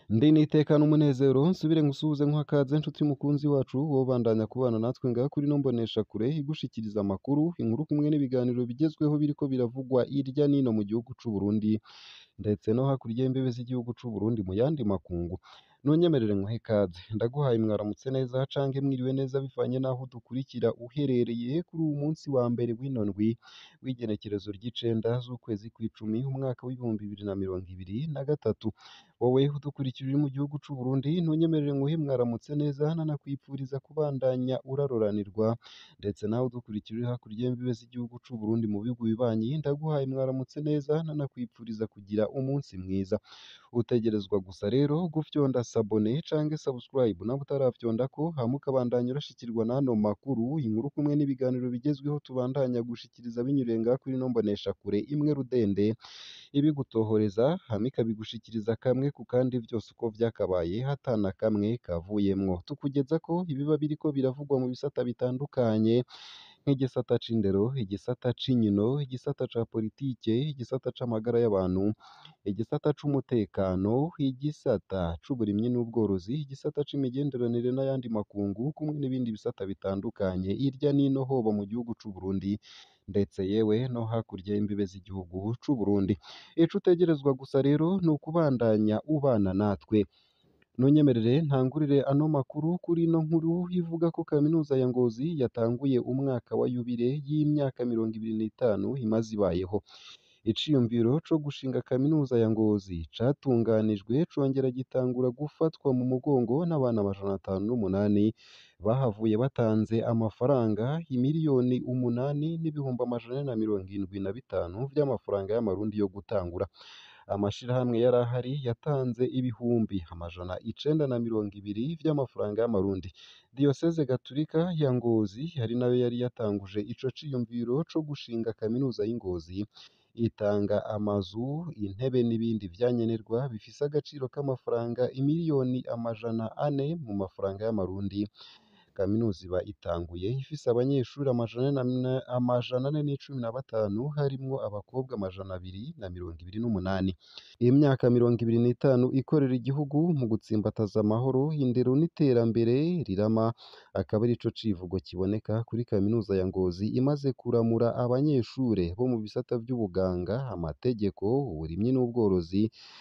Ndi nitekana umunezero nsubire ngusuhuze nkwakaze nshuti mukunzi wacu wobandanya kubana natwe ngaha kuri ino mboneshakure igushikiriza amakuru, inkuru kumwe n'ibiganiro bigezweho biriko biravugwa irya nino mu gihugu c'u Burundi ndetse no hakurya y'imbibe z'igihugu c'u Burundi mu yandi makungu. Nunyemerere nkuhe ikaze, ndaguhaye mwaramutse neza canke mwiriwe neza bivanye n'aho udukurikira uherereye kuri uwu munsi wa mbere w'ino ndwi w'igenekerezo ry'icenda z'ukwezi kw'icumi umwaka w'ibihumbi bibiri na mirongo ibiri na gatatu. Wowe udukurikira uri mu gihugu c'u Burundi ntunyemerere nguhe mwaramutse neza nanakwipfuriza kubandanya uraroranirwa ndetse nawe udukurikira uri hakurya y'imbibe z'igihugu c'u Burundi mu bihugu bibanyi ndaguhaye mwaramutse neza nanakwipfuriza kugira umunsi mwiza. Utegerezwa gusa rero gufyonda sabone canke subscribe nawe utaravyondako hama ukabandanya urashikirwa n'ano makuru, inkuru kumwe n'ibiganiro bigezweho tubandanya gushikiriza binyuriye ngaha kuri ino mboneshakure imwe rudende ibigutohoreza hama ikabigushikiriza kamwe ku kandi vyose uko vyakabaye ata na kamwe kavuyemwo. Tukugezako ibiba biriko biravugwa mu bisata bitandukanye nk'igisata c'indero, igisata c'inkino, igisata ca politike, igisata c'amagara y'abantu, igisata c'umutekano, igisata c'uburimyi n'ubworozi, igisata c'imigenderanire n'ayandi makungu kumwe n'ibindi bisata bitandukanye hirya nino hoba mu gihugu c'u Burundi ndetse yewe no hakurya y'imbibe z'igihugu c'u Burundi. Ico utegerezwa gusa rero ni ukubandanya ubana natwe. Nunyemerere ntangurire ano makuru kuri ino nkuru ivuga ko kaminuza ya Ngozi yatanguye umwaka wa yubile y'imyaka mirongo ibiri n'itanu imaze ibayeho. Iciyumviro co gushinga kaminuza ya Ngozi catunganijwe congera gitangura gufatwa mu mugongo n'abana amajana atanu n'umunani bahavuye batanze amafaranga imiliyoni umunani n'ibihumbi amajana ane na mirongo indwi na bitanu vy'amafaranga y'amarundi yo gutangura. Amashirahamwe yari ahari yatanze ibihumbi amajana icenda na mirongo ibiri vy'amafaranga y'amarundi. Diyoseze gaturika ya Ngozi ari nayo yari yatanguje ico ciyumviro co gushinga kaminuza y'i Ngozi, itanga amazu, intebe n'ibindi vyankenerwa bifise agaciro k'amafaranga imiliyoni amajana ane mu mafaranga y'amarundi. Kaminuza iba itanguye ifise abanyeshuri amajana ane na amajana ane n'icumi na batanu harimwo abakobwa amajana abiri na mirongo ibiri n'umunani. Imyaka mirongo ibiri n'itanu ikorera igihugu mu gutsimbataza amahoro, indero n'iterambere rirama, akaba arico civugo kiboneka kuri kaminuza ya Ngozi imaze kuramura abanyeshure bo mu bisata vy'ubuganga, amategeko, uburimyi n'ubworozi,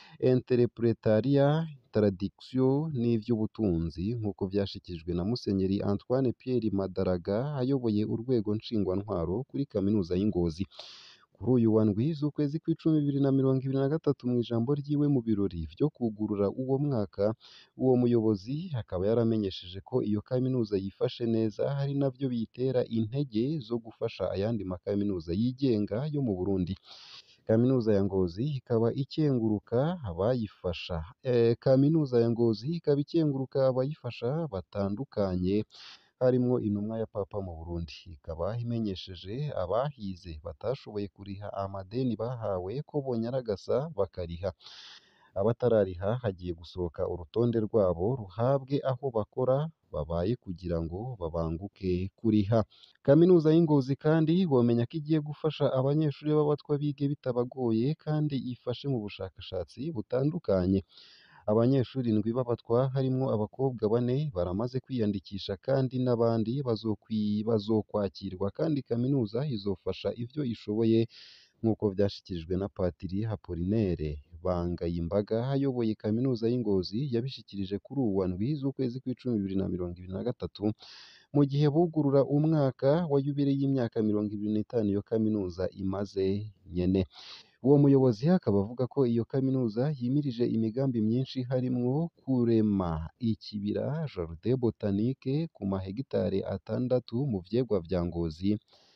interepretariat, traduction n'ivy'ubutunzi nk'uko vyashikirijwe na Musenyeri Antoine Pierre Madaraga ayoboye urwego nshingwantwaro kuri kaminuza y'i Ngozi. Kuri uyu wa ndwi z'ukwezi kw'icumi bibiri na mirongo ibiri na gatatu mw'ijambo ryiwe mu birori vyo kwugurura uwo mwaka, uwo muyobozi akaba yaramenyesheje ko iyo kaminuza yifashe neza ari navyo biyitera intege zo gufasha ayandi makaminuza yigenga yo mu Burundi. Kaminuza ya Ngozi ikaba ikenguruka abayifasha eh, kaminuza ya Ngozi ikaba ikenguruka abayifasha batandukanye harimwo intumwa ya Papa mu Burundi. Ikaba imenyesheje abahize batashoboye kuriha amadeni bahawe ko bonyaragasa bakariha. Abatarariha hagiye gusohoka urutonde rwabo ruhabwe aho bakora babaye kugira ngo babanguke kuriha. Kaminuza y'i Ngozi kandi womenya ko igiye gufasha abanyeshuri b'abatwa bige bitabagoye kandi ifashe mu bushakashatsi butandukanye. Abanyeshuri indwi b'abatwa harimwo abakobwa bane baramaze kwiyandikisha kandi n'abandi bazokwi bazokwakirwa kandi kaminuza izofasha ivyo ishoboye nk'uko vyashikirijwe na Patiri Apollinaire Bangayimbaga ayoboye kaminuza y'i Ngozi yabishikirije kuri uwu wa ndwi z'ukwezi kw'icumi bibiri na mirongo ibiri na gatatu mu gihe bugurura umwaka wa yubile y'imyaka mirongo ibiri n'itanu iyo kaminuza imaze nyene. Uwo muyobozi akaba avuga ko iyo kaminuza yimirije imigambi myinshi harimwo kurema ikibira jardin botanique ku mahegitare atandatu mu vyegwa vya Ngozi,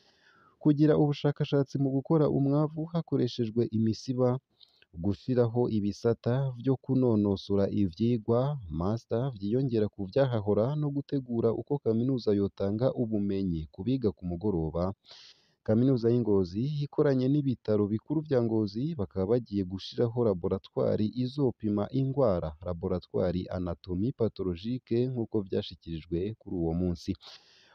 kugira ubushakashatsi mu gukora umwavu hakoreshejwe imisiba, gushiraho ibisata vyo kunonosora ivyigwa master vyiyongera ku vyahahora no gutegura uko kaminuza yotanga ubumenyi ku biga ku mugoroba. Kaminuza y'i Ngozi ikoranye n'ibitaro bikuru vya Ngozi bakaba bagiye gushiraho laboratwari izopima ingwara, laboratwari anatomie pathologique nk'uko vyashikirijwe kuri uwo munsi.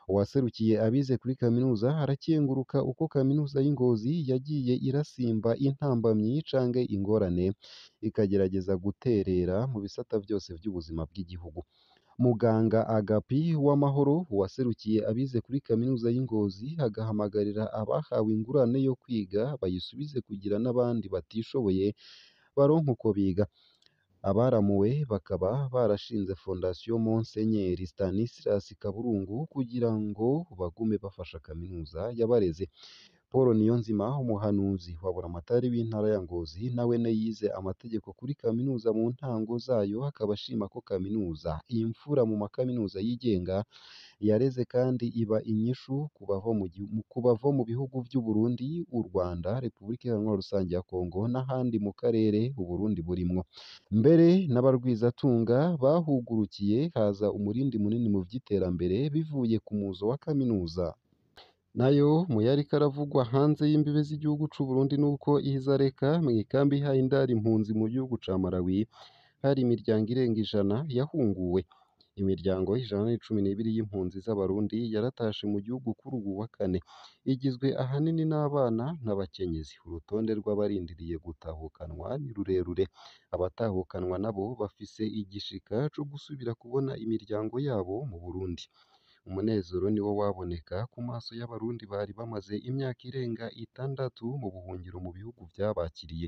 uwaserukiye abize kuri kaminuza arakenguruka uko kaminuza y'i Ngozi yagiye irasimba intambamyi canke ingorane ikagerageza guterera mu bisata vyose vy'ubuzima bw'igihugu muganga Agapi Uwamahoro uwaserukiye abize kuri kaminuza y'i Ngozi agahamagarira abahawe ingurane yo kwiga bayisubize kugira n'abandi batishoboye baronke uko biga abaramuwe bakaba barashinze fondasiyo Monsenyeri Stanislas Kaburungu kugira ngo bagume bafasha kaminuza yabareze Paul Niyonzima umuhanuzi wa buramatari w'intara ya Ngozi nawene yize amategeko kuri kaminuza mu ntango zayo akaba ashima ko kaminuza imfura mu makaminuza yigenga yareze kandi iba inyishu ku bava mu gihu- ku bava mu bihugu vy'u Burundi u Rwanda Repubulika Iharanira Rusange ya Kongo n'ahandi mu karere u Burundi burimwo mbere n'abarwizatunga bahugurukiye haza umurindi munini mu vy'iterambere bivuye ku muzo wa kaminuza nayo mu yariko aravugwa hanze y'imbibe z'igihugu c'u Burundi nuko ihizareka mw'ikambi ihaye indaro impunzi mu gihugu ca Malawi hari imiryango irenga ijana yahunguwe imiryango ijana n'icumi n'ibiri y'impunzi z'abarundi yaratashe mu gihugu kuri ubu wa kane igizwe ahanini n'abana n'abakenyezi urutonde rw'abarindiriye gutahukanwa ni rurerure abatahukanwa nabo bafise igishika co gusubira kubona imiryango yabo mu Burundi umunezero niwo waboneka ku maso y'abarundi bari bamaze imyaka irenga itandatu mu buhungiro mu bihugu vyabakiriye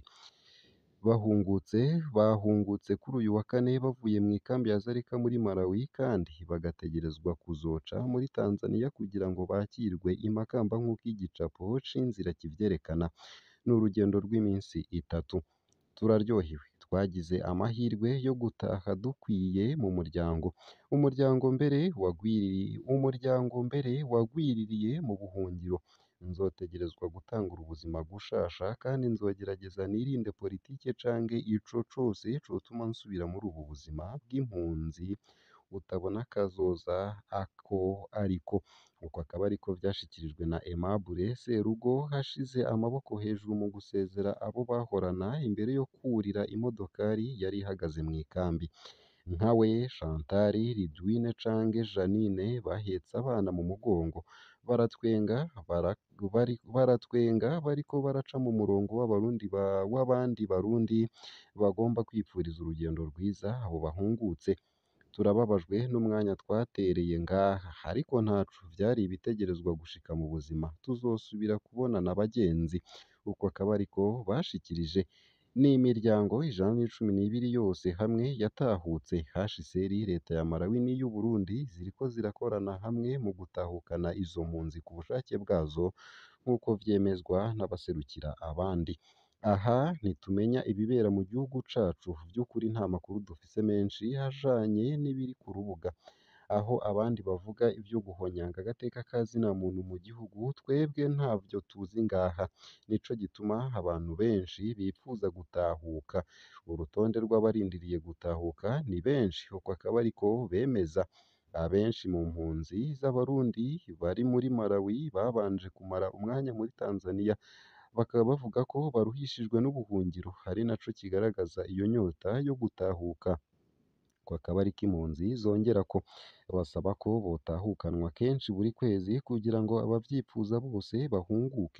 bahungutse bahungutse kuri uyu wa kane bavuye mu ikambi ya Zarika muri Malawi kandi bagategerezwa kuzoca muri Tanzania kugira ngo bakirwe i Makamba nk'uko igicapo c'inzira kivyerekana ni urugendo rw'iminsi itatu turaryohewe twagize amahirwe yo gutaha dukwiye mu muryango umuryango mbere wagwiririye umuryango mbere wagwiririye mu buhungiro nzotegerezwa gutangura ubuzima gushasha kandi nzogerageza nirinde politike canke ico cose cotuma nsubira muri ubu buzima bw'impunzi butabona kazoza ako ariko uko akaba ariko vyashikirijwe na Aimable Serugo hashize amaboko hejuru mu gusezera abo bahorana imbere yo kwurira imodokari yari ihagaze mu ikambi nkawe Chantal Ridwine canke Janine bahetse abana mu mugongo baratwenga bara, bari, baratwenga bariko baraca mu murongo w'abarundi ba, w'abandi barundi bagomba kwipfuriza urugendo rwiza abo bahungutse turababajwe n'umwanya twatereye ngaha ariko ntaco vyari ibitegerezwa gushika mu buzima tuzosubira kubonana bagenzi uko akaba ariko bashikirije n'imiryango ijana n'icumi n'ibiri yose hamwe yatahutse HCR leta ya Malawi n'iy'u Burundi ziriko zirakorana hamwe mu gutahukana izo mpunzi ku bushake bwazo nk'uko vyemezwa n'abaserukira abandi aha ntitumenya ibibera mu gihugu cacu vy'ukuri nta makuru dufise menshi ajanye n'ibiri ku rubuga aho abandi bavuga ivyo guhonyanga agateka ka zina muntu mu gihugu twebwe ntavyo tuzi ngaha nico gituma abantu benshi bipfuza gutahuka urutonde rw'abarindiriye gutahuka ni benshi uko akaba ariko bemeza abenshi mu mpunzi z'abarundi bari muri Malawi babanje kumara umwanya muri Tanzania bakaba bavuga ko baruhishijwe n'ubuhungiro ari naco kigaragaza iyo nyota yo gutahuka ko akaba ariko impunzi zongera ko basaba ko botahukanwa kenshi buri kwezi kugira ngo abavyipfuza bose bahunguke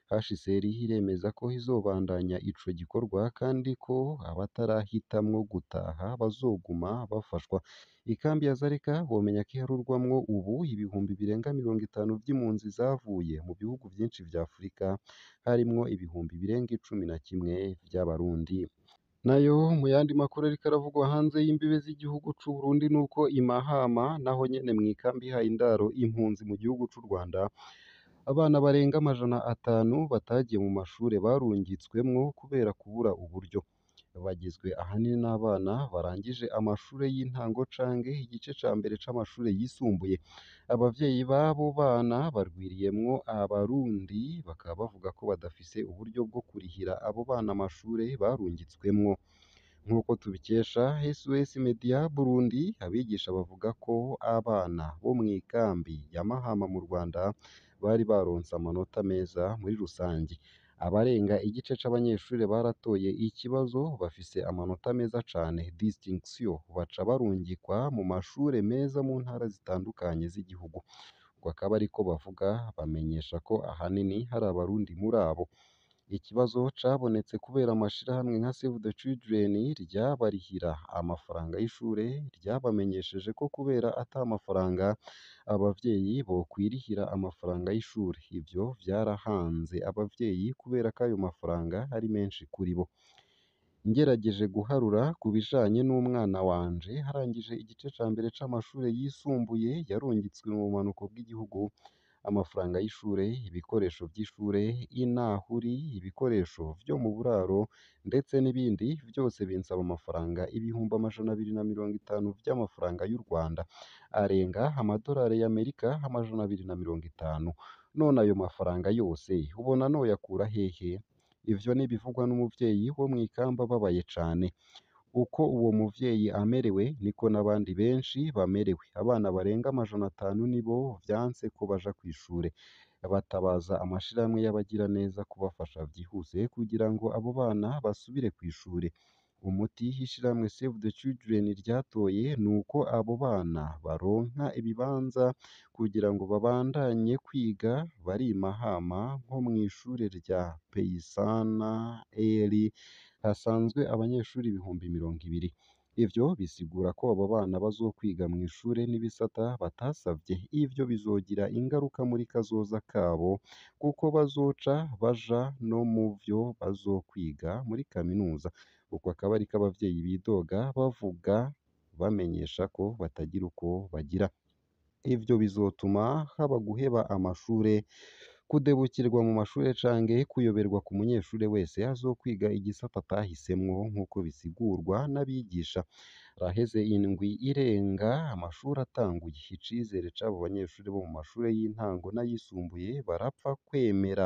HCR iremeza ko izobandanya ico gikorwa kandi ko abatarahitamwo gutaha bazoguma bafashwa ikambi ya Zarika bomenya ko iharurwamwo ubu ibihumbi birenga mirongo itanu vy'impunzi zavuye mu bihugu vyinshi vya Afurika harimwo ibihumbi birenga icumi na kimwe vy'abarundi nayo mu yandi makuru ariko aravugwa hanze y'imbibe z'igihugu c'u Burundi nuko i Mahama naho nyene mw'ikambi ihaye indaro impunzi mu gihugu c'u Rwanda abana barenga amajana atanu batagiye mu mashure barungitswemwo kubera kubura uburyo bagizwe ahanini n'abana barangije amashure y'intango canke igice ca mbere c'amashure yisumbuye abavyeyi b'abo bana barwiriyemwo abarundi bakaba bavuga ko badafise uburyo bwo kurihira abo bana amashure barungitswemwo nk'uko tubikesha SOS Media Burundi abigisha bavuga ko abana bo mw'ikambi ya Mahama mu Rwanda bari baronse amanota meza muri rusangi abarenga igice c'abanyeshure baratoye ikibazo bafise amanota meza cane distinction baca barungikwa mu mashure meza mu ntara zitandukanye z'igihugu ngo akaba ariko bavuga bamenyesha ko ahanini hari abarundi muri abo ikibazo cabonetse kubera amashirahamwe nka Save the Children ryabarihira amafaranga y'ishure ryabamenyesheje ko kubera ata mafaranga abavyeyi bokwirihira amafaranga y'ishure ivyo vyarahanze abavyeyi kubera ko ayo mafaranga ari menshi kuri bo ngerageje guharura ku bijanye n'umwana wanje harangije igice ca mbere c'amashure yisumbuye yarungitswe mu bumanuko bw'igihugu amafaranga y'ishure ibikoresho vy'ishure inahuri ibikoresho vyo mu buraro ndetse n'ibindi vyose binsaba amafaranga ibihumbi amajana abiri na mirongo itanu vy'amafaranga y'u Rwanda arenga amadolari y'Amerika amajana abiri na mirongo itanu none ayo mafaranga yose ubona noyakura hehe ivyo nibivugwa n'umuvyeyi wo mw'ikamba ababaye cane uko uwo muvyeyi amerewe niko n'abandi benshi bamerewe abana barenga amajana atanu nibo vyanse ko baja kw'ishure batabaza amashirahamwe y'abagiraneza kubafasha vyihuse kugira ngo abo bana basubire kw'ishure umuti ishirahamwe Save the Children ryatoye nuko abo bana baronka ibibanza kugira ngo babandanye kwiga bari i Mahama nko mw'ishure rya Peyisana Eri hasanzwe abanyeshuri ibihumbi mirongo ibiri ivyo bisigura ko abo bana bazokwiga mw'ishure n'ibisata batasavye ivyo bizogira ingaruka muri kazoza kabo kuko bazoca baja no mu vyo bazokwiga muri kaminuza uko akaba ariko abavyeyi bidoga bavuga bamenyesha ko batagira uko bagira ivyo bizotuma haba guheba amashure kudebukirwa mu mashure canke kuyoberwa ku munyeshure wese azokwiga igisata atahisemwo nk'uko bisigurwa n'abigisha haraheze indwi irenga amashuri atanguye icizere c'abo banyeshuri bo mu mashure y'intango n'ayisumbuye barapfa kwemera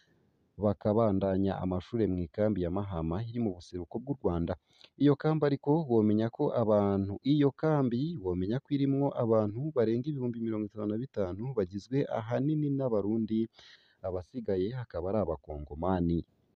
bakabandanya amashure mw'ikambi ya Mahama iri mu buseruko bw'u Rwanda iyo kambi ariko womenya ko abantu iyo kambi womenya ko irimwo abantu barenga ibihumbi mirongo itanu na bitanu bagizwe ahanini n'abarundi abasigaye hakaba ari abakongomani